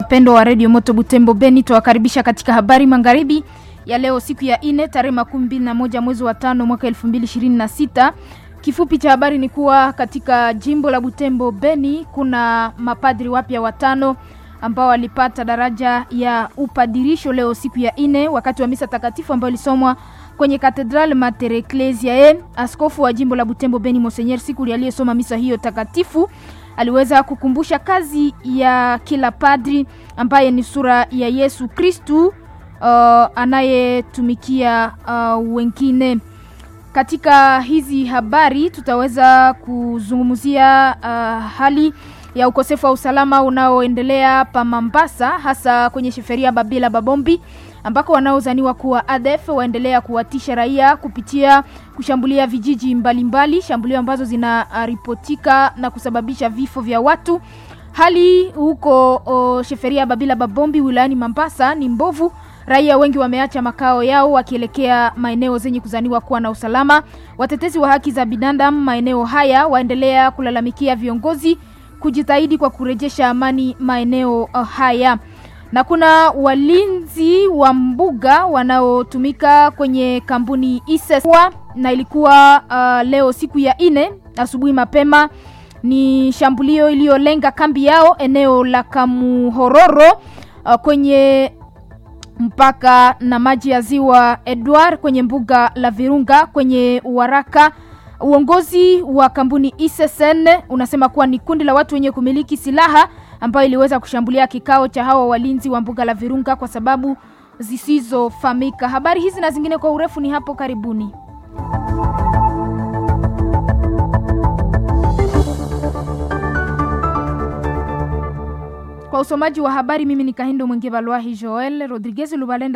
mpendo wa redio Moto Butembo Beni, tuwakaribisha katika habari magharibi ya leo, siku ya ine tarehe makumi mbili na moja mwezi wa tano mwaka elfu mbili ishirini na sita. Kifupi cha habari ni kuwa katika jimbo la Butembo Beni kuna mapadri wapya watano ambao walipata daraja ya upadirisho leo siku ya ine wakati wa misa takatifu ambayo ilisomwa kwenye Katedral Mater Ecclesiae. Askofu wa jimbo la Butembo Beni Monseigneur Sikuli aliyesoma misa hiyo takatifu aliweza kukumbusha kazi ya kila padri ambaye ni sura ya Yesu Kristu uh, anayetumikia uh, wengine. Katika hizi habari tutaweza kuzungumzia uh, hali ya ukosefu wa usalama unaoendelea pa Mambasa, hasa kwenye sheferia Babila Babombi ambako wanaozaniwa kuwa ADF waendelea kuwatisha raia kupitia kushambulia vijiji mbalimbali, shambulio ambazo zinaripotika na kusababisha vifo vya watu. Hali huko o, sheferia Babila Babombi wilayani Mambasa ni mbovu. Raia wengi wameacha makao yao wakielekea maeneo zenye kuzaniwa kuwa na usalama. Watetezi wa haki za binadamu maeneo haya waendelea kulalamikia viongozi kujitahidi kwa kurejesha amani maeneo uh, haya na kuna walinzi wa mbuga wanaotumika kwenye kampuni Iseswa, na ilikuwa uh, leo siku ya ine asubuhi mapema, ni shambulio iliyolenga kambi yao eneo la Kamuhororo uh, kwenye mpaka na maji ya ziwa Edward kwenye mbuga la Virunga kwenye Uwaraka. Uongozi wa kampuni Isesen unasema kuwa ni kundi la watu wenye kumiliki silaha ambayo iliweza kushambulia kikao cha hawa walinzi wa mbuga la Virunga kwa sababu zisizofahamika. Habari hizi na zingine kwa urefu ni hapo karibuni. Kwa usomaji wa habari, mimi ni Kahindo Mwenge Balwahi Joel Rodriguez Lubalenda